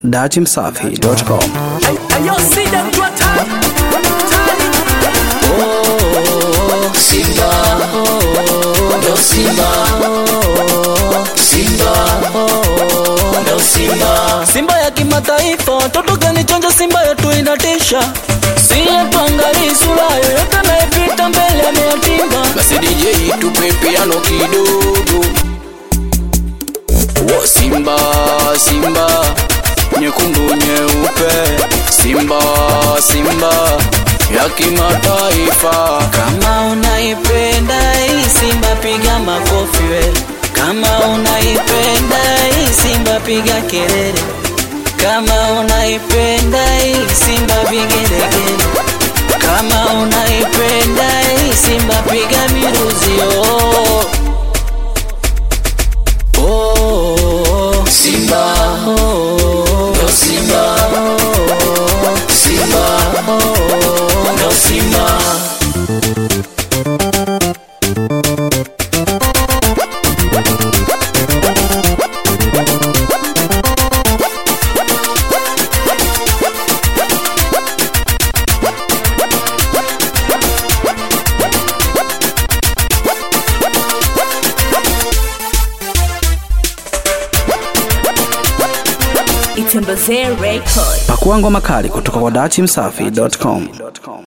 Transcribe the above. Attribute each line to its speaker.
Speaker 1: datimsafi.com.
Speaker 2: Ayo, see them to attack.
Speaker 3: Oh, Simba, no Simba, Simba, no Simba. Simba ya kimataifa, watoto kanichonja, Simba yetu inatisha. Si tuangalie sura yoyote anayepita mbele ameyatimba. Basi DJ tupe piano kidogo. Wo Simba, Simba, nyekundu nyeupe, Simba, Simba ya kimataifa. Kama unaipenda hii Simba, piga makofi we. Kama unaipenda hii Simba, piga kelele. Kama unaipenda hii Simba, vigelegele. Kama unaipenda hii Simba, piga miruzi oh. Oh, Simba, oh, no Simba, oh, Simba, oh, no Simba.
Speaker 2: It's Mbazee Record.
Speaker 1: Pakua ngoma kali kutoka kwa datimsafi.com.